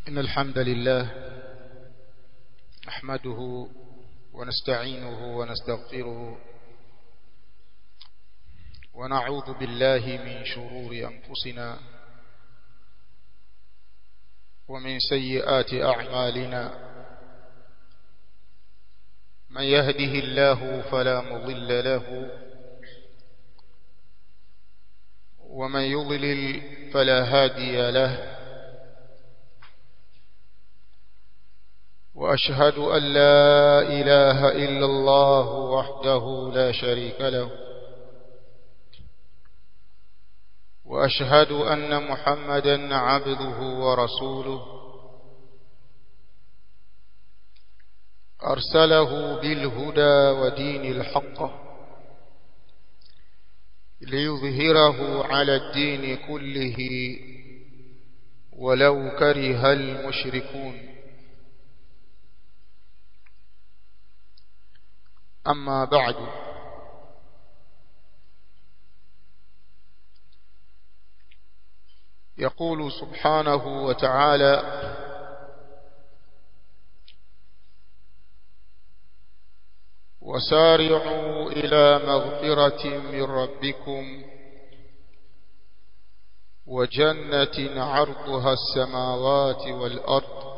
إن الحمد لله نحمده ونستعينه ونستغفره ونعوذ بالله من شرور أنفسنا ومن سيئات أعمالنا من يهده الله فلا مضل له ومن يضلل فلا هادي له وأشهد أن لا إله إلا الله وحده لا شريك له وأشهد أن محمدا عبده ورسوله أرسله بالهدى ودين الحق ليظهره على الدين كله ولو كره المشركون أما بعد يقول سبحانه وتعالى وسارعوا إلى مغفرة من ربكم وجنة عرضها السماوات والأرض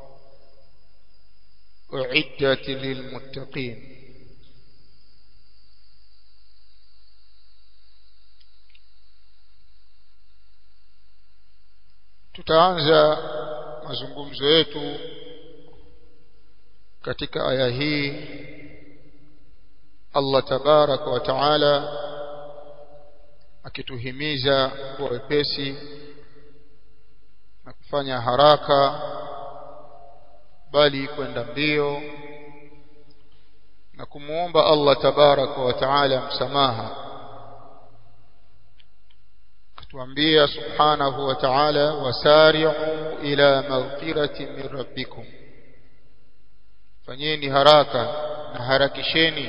أعدت للمتقين tutaanza mazungumzo yetu katika aya hii Allah tabaraka wa taala akituhimiza kuwa wepesi na kufanya haraka bali kwenda mbio na kumuomba Allah tabaraka wa taala msamaha kutuambia subhanahu wa ta'ala wasari'u ila maghfirati min rabbikum fanyeni haraka na harakisheni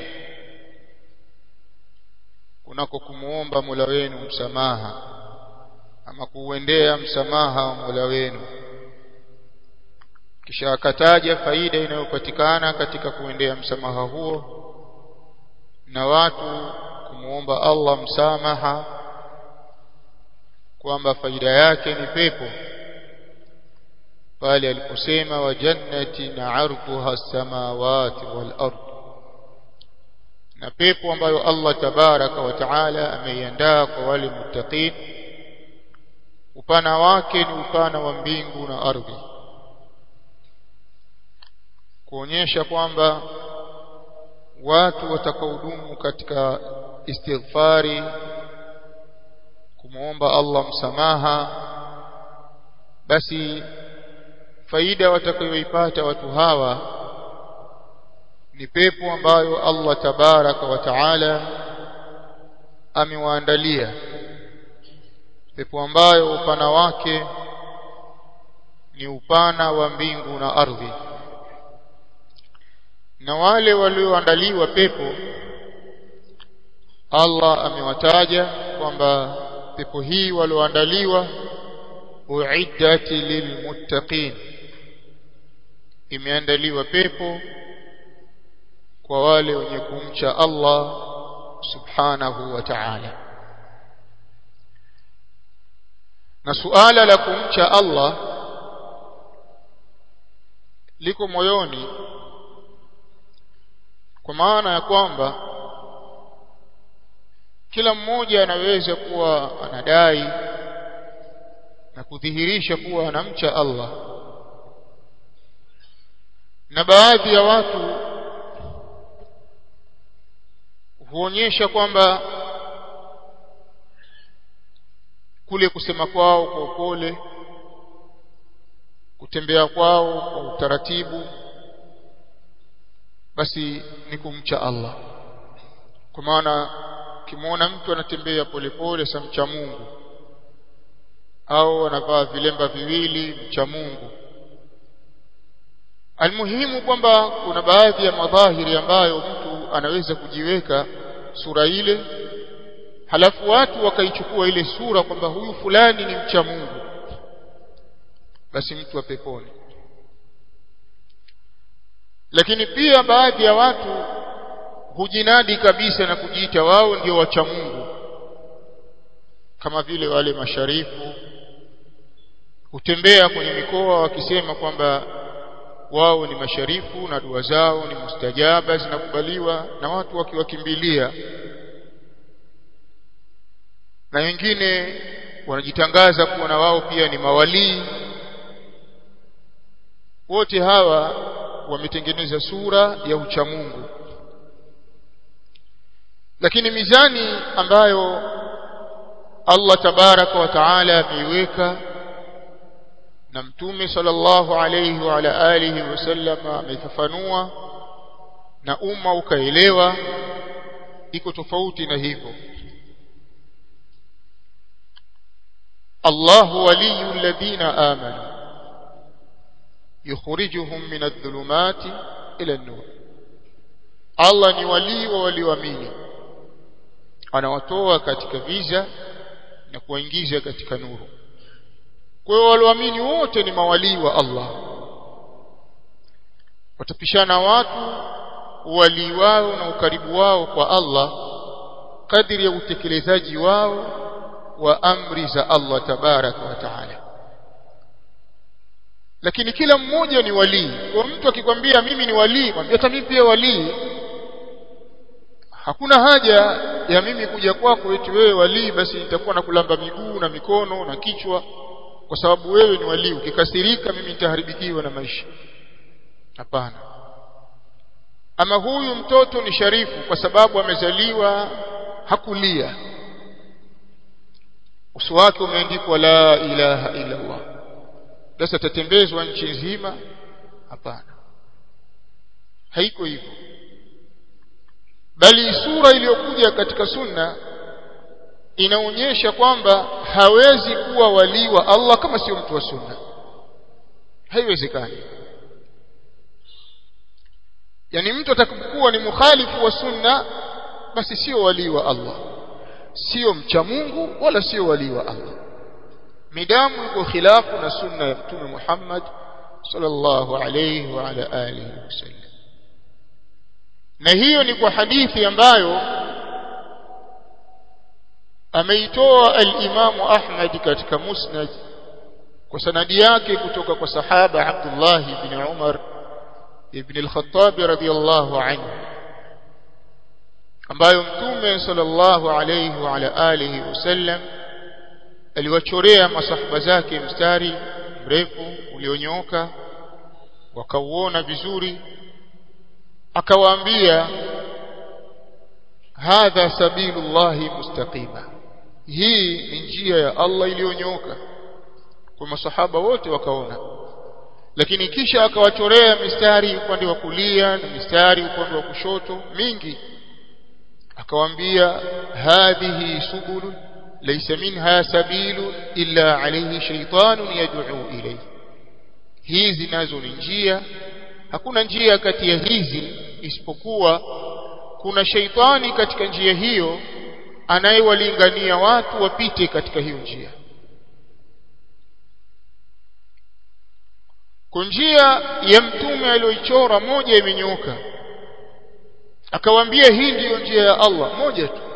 kunako kumuomba Mola wenu msamaha ama kuuendea msamaha wa Mola wenu kisha akataja faida inayopatikana katika kuendea msamaha huo na watu kumuomba Allah msamaha kwamba faida yake ni pepo pale aliposema wa jannatin arduha as-samawati wal ard na pepo ambayo Allah tabaraka wa taala ameiandaa kwa wale muttaqin upana wake ni upana wa mbingu na ardhi kuonyesha kwamba watu watakaodumu katika istighfari kumuomba Allah msamaha basi faida watakayoipata watu hawa ni pepo ambayo Allah tabaraka wa taala amewaandalia pepo ambayo upana wake ni upana wa mbingu na ardhi na wale walioandaliwa pepo Allah amewataja kwamba pepo hii walioandaliwa uiddat lilmuttaqin imeandaliwa pepo kwa wale wenye kumcha Allah subhanahu wa ta'ala na suala la kumcha Allah liko moyoni kwa maana ya kwamba kila mmoja anaweza kuwa anadai na kudhihirisha kuwa anamcha Allah na baadhi ya watu huonyesha kwamba kule kusema kwao kwa upole kutembea kwao kwa utaratibu basi ni kumcha Allah kwa maana ukimwona mtu anatembea polepole sa mcha Mungu au anavaa vilemba viwili mcha Mungu almuhimu kwamba kuna baadhi ya madhahiri ambayo mtu anaweza kujiweka sura ile halafu watu wakaichukua ile sura kwamba huyu fulani ni mcha Mungu basi mtu wa peponi lakini pia baadhi ya watu hujinadi kabisa na kujiita wao ndio wacha Mungu kama vile wale masharifu hutembea kwenye mikoa wakisema kwamba wao ni masharifu na dua zao ni mustajaba zinakubaliwa na watu wakiwakimbilia na wengine wanajitangaza kuwa na wao pia ni mawalii wote hawa wametengeneza sura ya uchamungu lakini mizani ambayo Allah tabaraka wa taala ameiweka na mtume sallallahu alayhi wa ala alihi wasallam ameifafanua na umma ukaelewa iko tofauti na hivyo الله ولي الذين آمنوا يخرجهم من الظلمات إلى النور الله ni walii wa walioamini anawatoa katika viza na kuwaingiza katika nuru kwa hiyo walioamini wote ni mawalii wa Allah watapishana watu walii wao na ukaribu wao kwa Allah kadiri ya utekelezaji wao wa amri za Allah tabaraka wa taala lakini kila mmoja ni walii kwa mtu akikwambia mimi ni walii mwambie hata mimi pia walii hakuna haja ya mimi kuja kwako eti wewe walii basi nitakuwa na kulamba miguu na mikono na kichwa kwa sababu wewe ni walii ukikasirika mimi nitaharibikiwa na maisha hapana ama huyu mtoto ni sharifu kwa sababu amezaliwa hakulia uso wake umeandikwa la ilaha illa Allah sasa tatembezwa nchi nzima hapana haiko hivyo bali sura iliyokuja katika sunna inaonyesha kwamba hawezi kuwa wali wa Allah kama sio mtu wa sunna haiwezekani yani mtu atakapokuwa ni mukhalifu wa sunna basi sio wali wa Allah sio mcha Mungu wala sio wali wa Allah midamu yuko khilafu na sunna ya mtume Muhammad sallallahu alayhi wa ala alihi wasallam na hiyo ni kwa hadithi ambayo ameitoa al-Imamu Ahmad katika Musnad kwa sanadi yake kutoka kwa sahaba Abdullah ibn Umar ibn al-Khattab radiyallahu anhu ambayo mtume sallallahu alayhi wa ala alihi wasallam aliwachorea masahaba zake mstari mrefu ulionyooka wakauona vizuri akawaambia hadha sabilullahi mustaqima hii ni njia ya Allah iliyonyooka kwa masahaba wote wakaona lakini kisha akawachorea mistari upande wa kulia na mistari upande wa kushoto mingi akawaambia hadhihi subulun laysa minha sabilun illa alayhi shaytanun yad'u ilayhi hizi nazo ni njia hakuna njia kati ya hizi isipokuwa kuna sheitani katika njia hiyo anayewalingania watu wapite katika hiyo njia kwa njia ya mtume aliyoichora moja imenyoka akawaambia hii ndiyo njia ya Allah moja tu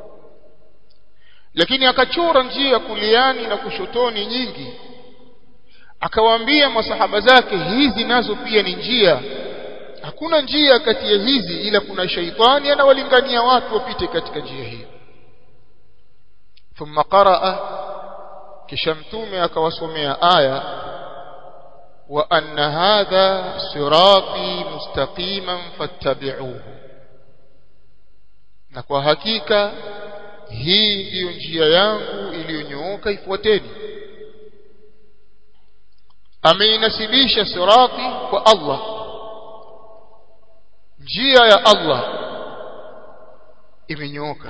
lakini akachora njia kuliani na kushotoni nyingi akawaambia masahaba zake hizi nazo pia ni njia hakuna njia kati ya hizi ila kuna shaitani anawalingania watu wapite katika njia hiyo thumma qaraa kisha mtume akawasomea aya wa anna hadha sirati mustaqiman fattabi'uhu na kwa hakika hii ndiyo njia yangu iliyonyooka ifuateni ameinasibisha sirati kwa Allah njia ya Allah imenyooka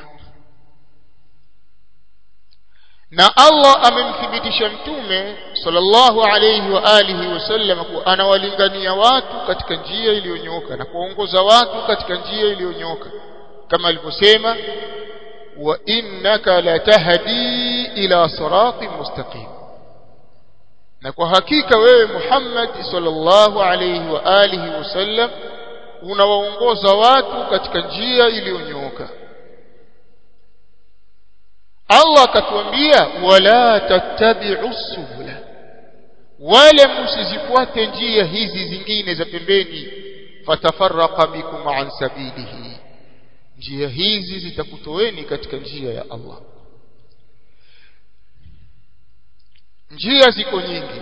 na Allah amemthibitisha mtume sallallahu alayhi wa alihi wasallam kuwa anawalingania watu katika njia iliyonyooka na kuongoza watu katika njia iliyonyooka kama alivyosema wa innaka latahdi ila siratin mustaqim na kwa hakika wewe Muhammad sallallahu alayhi wa alihi wasallam unawaongoza watu katika njia iliyonyooka Allah akatuambia wala tattabi'u subula wala msizifuate njia hizi zingine za pembeni fatafarraqa bikum an sabilihi njia hizi zitakutoeni katika njia ya Allah njia ziko nyingi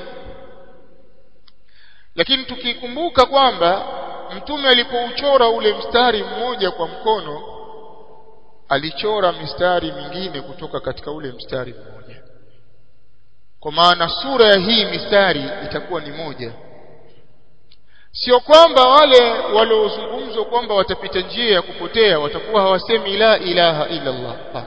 lakini tukikumbuka kwamba mtume alipouchora ule mstari mmoja kwa mkono alichora mistari mingine kutoka katika ule mstari mmoja kwa maana sura ya hii mistari itakuwa ni moja sio kwamba wale waliozungumzwa kwamba watapita njia ya kupotea watakuwa hawasemi la ilaha illa Allah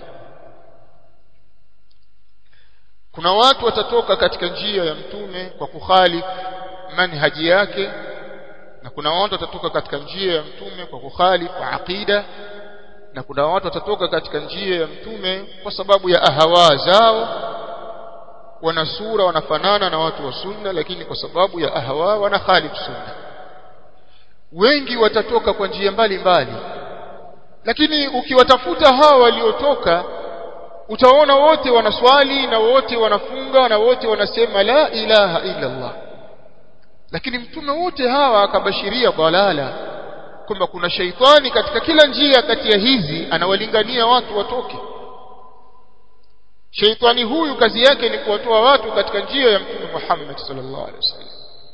kuna watu watatoka katika njia ya mtume kwa kukhalifu manhaji yake na kuna watu watatoka katika njia ya mtume kwa kukhalifu aqida na kuna watu watatoka katika njia ya mtume kwa sababu ya ahawa zao wana sura wanafanana na watu wa sunna lakini kwa sababu ya ahawa wana khalifu sunna wengi watatoka kwa njia mbalimbali lakini ukiwatafuta hawa waliotoka utaona wote wanaswali na wote wanafunga na wote wanasema la ilaha illa Allah lakini mtume wote hawa akabashiria dalala kwamba kuna shaitani katika kila njia kati ya hizi anawalingania watu watoke shaitani huyu kazi yake ni kuwatoa watu katika njia ya mtume Muhammad sallallahu alaihi wasallam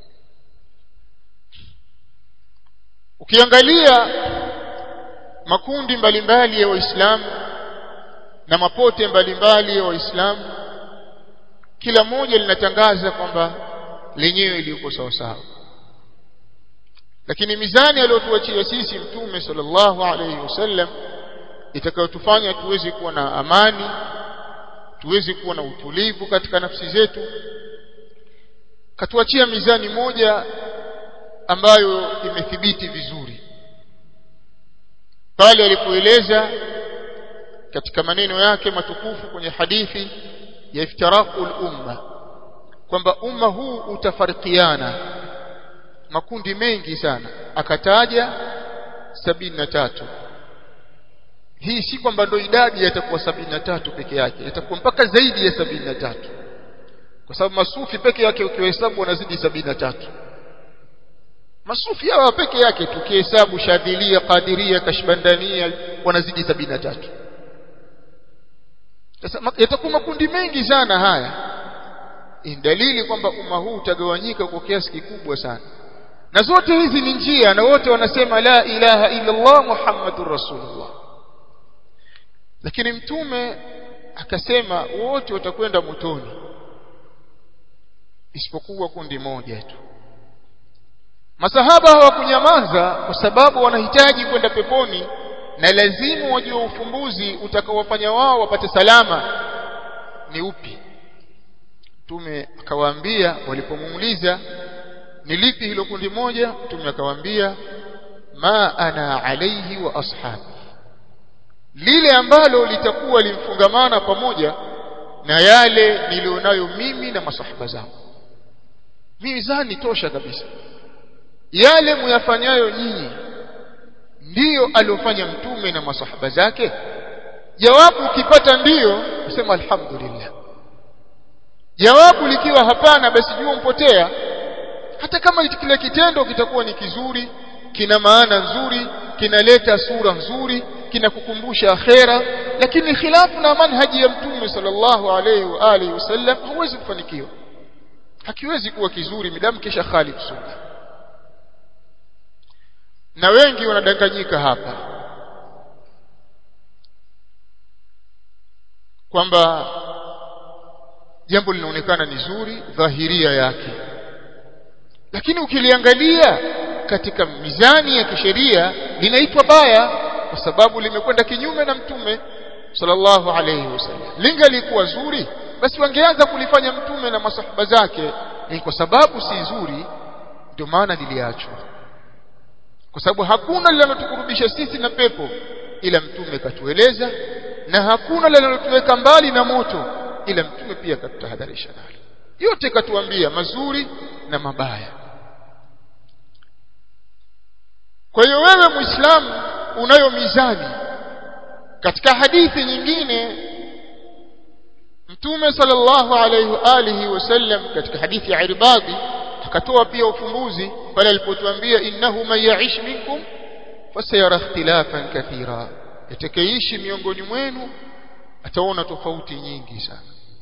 ukiangalia makundi mbalimbali ya waislamu na mapote mbalimbali ya waislamu kila moja linatangaza kwamba lenyewe liko sawa sawa lakini mizani aliyotuachia sisi mtume sallallahu alayhi wasallam itakayotufanya tuweze kuwa na amani tuweze kuwa na utulivu katika nafsi zetu katuachia mizani moja ambayo imethibiti vizuri pale alipoeleza katika maneno yake matukufu kwenye hadithi ya iftiraqul umma kwamba umma huu utafarikiana makundi mengi sana akataja sabini na tatu hii si kwamba ndo idadi yatakuwa sabini na tatu peke yake itakuwa mpaka zaidi ya sabini na tatu kwa sababu masufi peke yake ukiwahesabu wanazidi sabini na tatu masufi hawa peke yake tukihesabu shadhilia qadiria kashbandania wanazidi sabini na tatu sasa yatakuwa makundi mengi sana haya ni dalili kwamba umma huu utagawanyika kwa kiasi kikubwa sana na zote hizi ni njia na wote wanasema la ilaha illa Allah Muhammadur Rasulullah lakini mtume akasema wote watakwenda motoni isipokuwa kundi moja tu masahaba hawakunyamaza kwa sababu wanahitaji kwenda peponi na lazima wajue ufumbuzi utakaowafanya wao wapate salama ni upi mtume akawaambia walipomuuliza ni lipi hilo kundi moja mtume akawaambia ma ana alaihi wa ashabi lile ambalo litakuwa limfungamana pamoja na yale nilionayo mimi na masahaba zangu mizani tosha kabisa yale muyafanyayo nyinyi ndiyo aliofanya mtume na masahaba zake jawabu ukipata ndiyo usema alhamdulillah jawabu likiwa hapana basi jua mpotea hata kama kile kitendo kitakuwa ni kizuri kina maana nzuri kinaleta sura nzuri kinakukumbusha akhera lakini khilafu na manhaji ya mtume sallallahu alaihi wa alihi wasallam huwezi kufanikiwa hakiwezi kuwa kizuri midamu kisha khalif sunna na wengi wanadanganyika hapa kwamba jambo linaonekana ni zuri dhahiria yake lakini ukiliangalia katika mizani ya kisheria linaitwa baya kwa sababu limekwenda kinyume na mtume sallallahu alayhi wasallam lingalikuwa zuri basi wangeanza kulifanya mtume na masahaba zake ni kwa sababu si zuri ndio maana liliachwa kwa sababu hakuna linalotukurubisha sisi na pepo ila mtume katueleza na hakuna linalotuweka mbali na moto ila mtume pia katutahadharisha nalo yote katuambia mazuri na mabaya kwa hiyo wewe muislamu unayo mizani katika hadithi nyingine mtume sallallahu alayhi wa alihi wasallam katika hadithi ya irbadi akatoa pia ufumbuzi pale alipotuambia innahu man ya'ish minkum fasayara ikhtilafan kathira atakayeishi miongoni mwenu ataona tofauti nyingi sana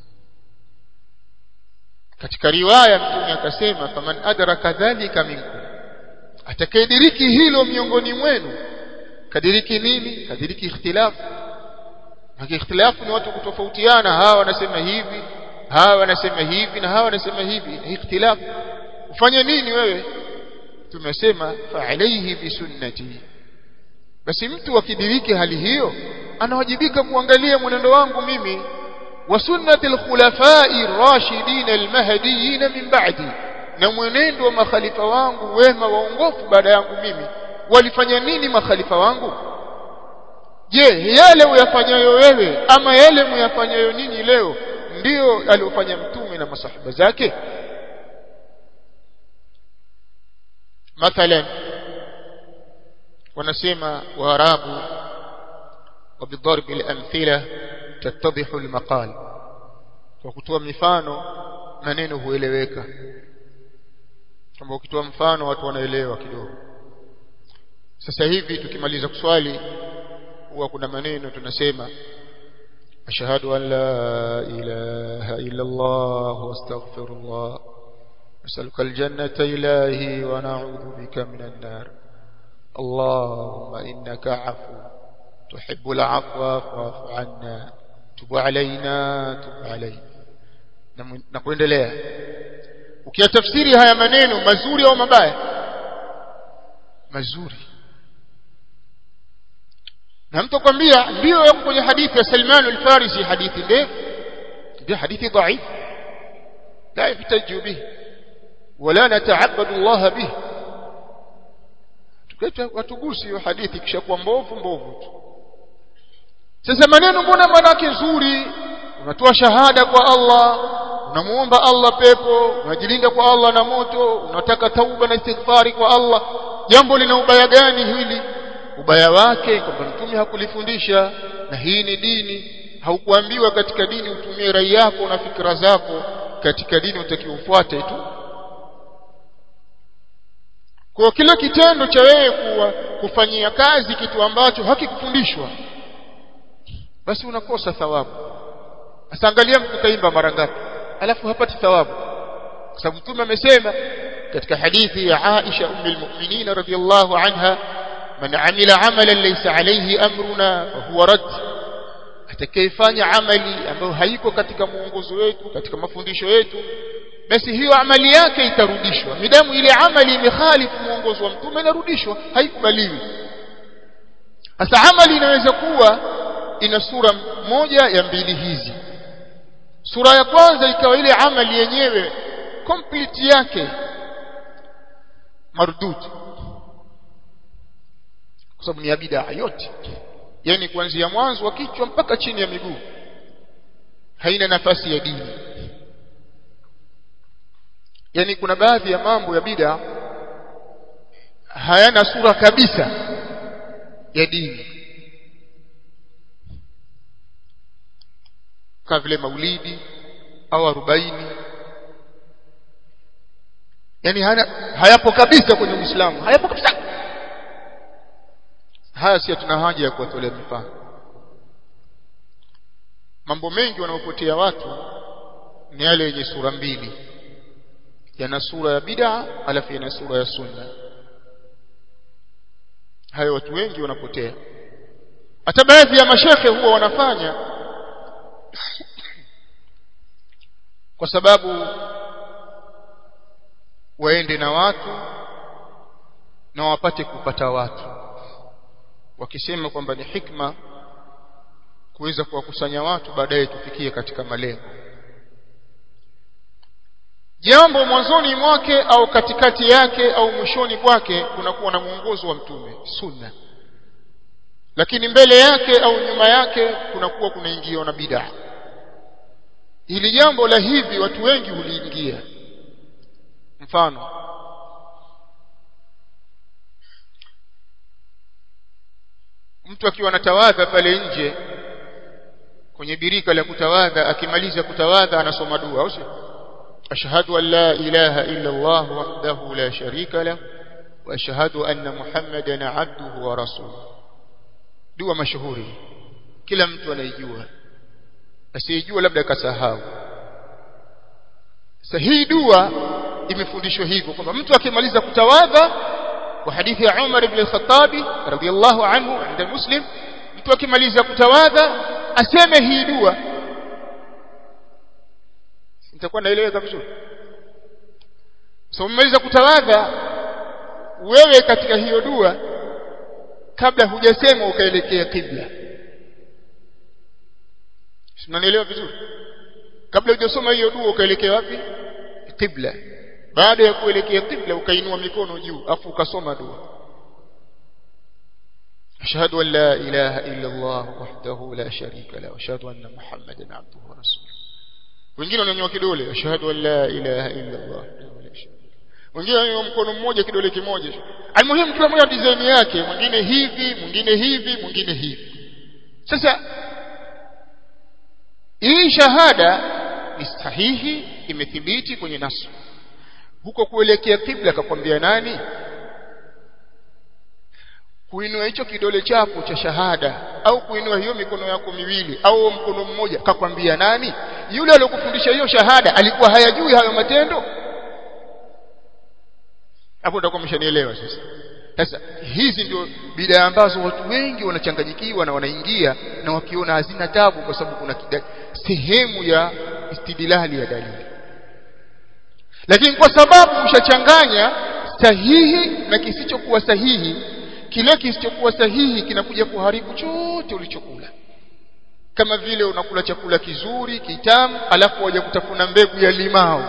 katika riwaya mtume akasema faman adraka dhalika minkum atakayediriki hilo miongoni mwenu kadiriki nini kadiriki ikhtilafu Haki ikhtilafu ni watu kutofautiana hawa wanasema hivi hawa wanasema hivi na hawa wanasema hivi ikhtilafu ufanye nini wewe tumesema fa alayhi bisunnati basi mtu akidiriki hali hiyo anawajibika kuangalia mwenendo wangu mimi wa sunnati alkhulafai rashidin almahdiyin min ba'di na mwenendo wa makhalifa wangu wema waongofu baada yangu mimi walifanya nini makhalifa wangu je yale uyafanyayo wewe ama yale muyafanyayo nini leo ndiyo aliyofanya mtume na masahaba zake mathalan wanasema waarabu وبضرب الأمثلة تتضح المقال وكتوى mifano maneno hueleweka kama ukitoa mfano watu wanaelewa kidogo sasa hivi tukimaliza kuswali huwa kuna maneno tunasema ashhadu an la ilaha illa Allah wa astaghfirullah as'aluka aljannata ilahi wa na'udhu bika minan nar اللهم إنك عفو تحب العفو فاعف عنا تب علينا تب علينا na kuendelea ukiyatafsiri haya maneno mazuri au mabaya mazuri na mtu kwambia ndio yako kwenye hadithi ya Salman al-Farisi hadithi ndefu ndio hadithi dhaif la yahtaju bihi wala nata'abbadu Allah bihi tuketa watugusi hiyo hadithi kisha kuwa mbovu mbovu tu sasa maneno mbona manake nzuri unatoa shahada kwa Allah unamuomba Allah pepo unajilinda kwa Allah na moto unataka tauba na istighfari kwa Allah jambo lina ubaya gani hili ubaya wake kwamba mtume hakulifundisha na hii ni dini haukuambiwa katika dini utumie rai yako na fikra zako katika dini utakiufuate tu kwa kila kitendo cha wewe kuwa kufanyia kazi kitu ambacho hakikufundishwa basi unakosa thawabu sasa angalia mtu kaimba mara ngapi alafu hapati thawabu kwa sababu mtume amesema katika hadithi ya Aisha ummul mu'minin radhiyallahu anha man amila amalan laysa alayhi amruna fa huwa rad atakayefanya amali ambayo haiko katika muongozo wetu katika mafundisho yetu basi hiyo amali yake itarudishwa midamu ile amali imekhalifu muongozo wa mtume inarudishwa haikubaliwi sasa amali inaweza kuwa ina sura moja ya mbili hizi sura ya kwanza ikawa ile amali yenyewe complete yake mardud kwa sababu ni ya bid'a yote yani kuanzia mwanzo wa kichwa mpaka chini ya miguu haina nafasi ya dini yani kuna baadhi ya mambo ya bid'a hayana sura kabisa ya dini kama vile maulidi au arobaini yani hana, hayapo kabisa kwenye Uislamu hayapo kabisa haya si tuna haja ya kuwatolea mifano mambo mengi wanaopotea watu ni yale yenye sura mbili yana sura ya bid'a alafu yana sura ya sunna hayo watu wengi wanapotea hata baadhi ya mashekhe huwa wanafanya kwa sababu waende na watu na wapate kupata watu wakisema kwamba ni hikma kuweza kuwakusanya watu baadaye tufikie katika malengo jambo mwanzoni mwake au katikati yake au mwishoni kwake kunakuwa na mwongozo wa mtume sunna lakini mbele yake au nyuma yake kunakuwa kunaingiwa na bid'a hili jambo la hivi watu wengi huliingia mfano mtu akiwa anatawadha pale nje kwenye birika la kutawadha akimaliza kutawadha anasoma dua au sio ashhadu an la ilaha illa Allah wahdahu la sharika lahu wa ashhadu anna Muhammadan abduhu wa rasuluhu dua mashuhuri kila mtu anaijua asiyejua labda kasahau sasa hii dua imefundishwa hivyo kwamba mtu akimaliza kutawadha kwa hadithi ya Umar ibn al-Khattabi radiyallahu anhu عند Muslim mtu akimaliza kutawadha aseme hii dua nitakuwa naeleweka vizuri so umemaliza kutawadha wewe katika hiyo dua kabla hujasema ukaelekea kibla Unanielewa vizuri? Kabla hujasoma hiyo dua ukaelekea wapi? Qibla. Baada ya kuelekea qibla ukainua mikono juu afu ukasoma dua. Ashhadu an la ilaha illa Allah wahdahu la sharika lahu wa ashhadu anna Muhammadan abduhu wa rasuluhu. Wengine wananyanyua kidole ashhadu an la ilaha illa Allah wengine wananyanyua mkono mmoja kidole kimoja. Almuhimu kila mmoja design yake, mwingine hivi, mwingine hivi, mwingine hivi. Sasa hii shahada ni sahihi imethibiti kwenye nasu huko kuelekea kibla akakwambia nani kuinua hicho kidole chako cha shahada au kuinua hiyo mikono yako miwili au mkono mmoja kakwambia nani yule aliyokufundisha hiyo shahada alikuwa hayajui hayo matendo hapo utakuwa mshanielewa sasa sasa hizi ndio bidaa ambazo watu wengi wanachanganyikiwa na wanaingia na wakiona hazina tabu kwa sababu kuna kida, sehemu ya istidlali ya dalili lakini kwa sababu ushachanganya sahihi na kisichokuwa sahihi kile kisichokuwa sahihi kinakuja kuharibu chote ulichokula kama vile unakula chakula kizuri kitamu alafu waje kutafuna mbegu ya limao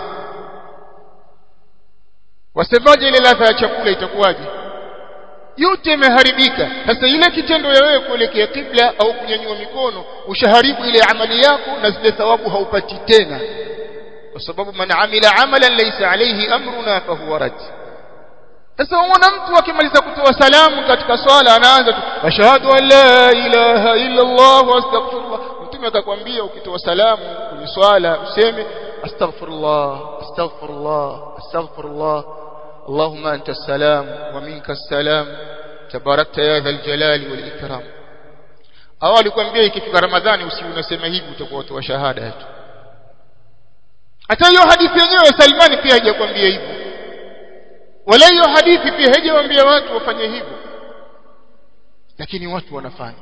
wasemaje ile ladha ya chakula itakuwaje yote imeharibika sasa ile kitendo ya wewe kuelekea kibla au kunyanyua mikono ushaharibu ile amali yako na zile thawabu haupati tena kwa sababu man amila amalan laysa alayhi amruna fahuwa rad sasa unaona mtu akimaliza kutoa salamu katika swala anaanza tu ashhadu an la ilaha illa Allah wa astaghfirullah mtume akakwambia ukitoa salamu kwenye swala useme astaghfirullah astaghfirullah astaghfirullah اللهم أنت السلام ومنك السلام تباركت يا ذا الجلال والإكرام au alikwambia ikifika ramadhani usi unasema hivi utakuwa watu shahada tu hata hiyo hadithi yenyewe Salmani pia haijakwambia hivyo wala hiyo hadithi pia haijawaambia watu wafanye hivyo lakini watu wanafanya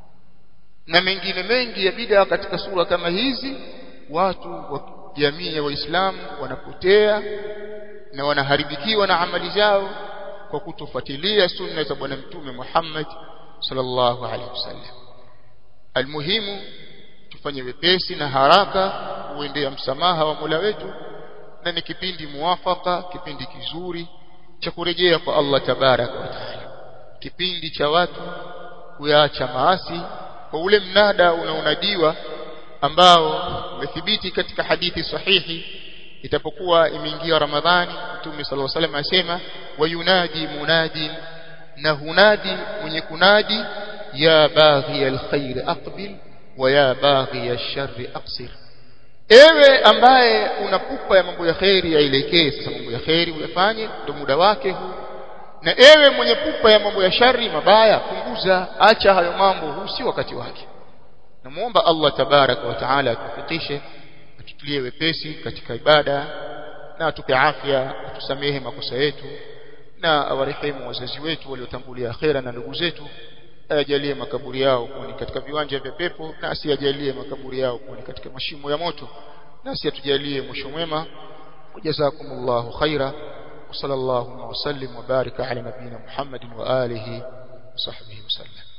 na mengine mengi ya bid'a katika sura kama hizi watu wa jamii ya waislamu wanapotea na wanaharibikiwa na amali zao kwa kutofuatilia sunna za bwana mtume Muhammad sallallahu alaihi wasallam almuhimu tufanye wepesi na haraka kuendea msamaha wa Mola wetu na ni kipindi muwafaka kipindi kizuri cha kurejea kwa Allah tabaraka wa taala kipindi cha watu kuyaacha maasi kwa ule mnada unaonadiwa ambao umethibiti katika hadithi sahihi itapokuwa imeingia ramadhani mtume sallallahu alaihi wasallam asema wayunadi munadi na hunadi mwenye kunadi ya baghi alkhair aqbil wa ya baghi alshar aqsir ewe ambaye unapupa ya mambo ya khairi yaelekee sasa mambo ya khairi uyafanye ndio muda wake huu na ewe mwenye pupa ya mambo ya shari mabaya punguza acha hayo mambo huu si wakati wake namuomba Allah tabaraka wa taala atufikishe atutulie wepesi katika ibada na atupe afya atusamehe makosa yetu na awarehemu wazazi wetu waliotangulia akhera na ndugu zetu ayajalie makaburi yao kuwa ni katika viwanja vya pepo na asiyajalie makaburi yao kuwa ni katika mashimo ya moto na asiyatujalie mwisho mwema wajazakumullahu khaira وصلى الله وسلم وبارك على نبينا محمد وآله وصحبه وسلم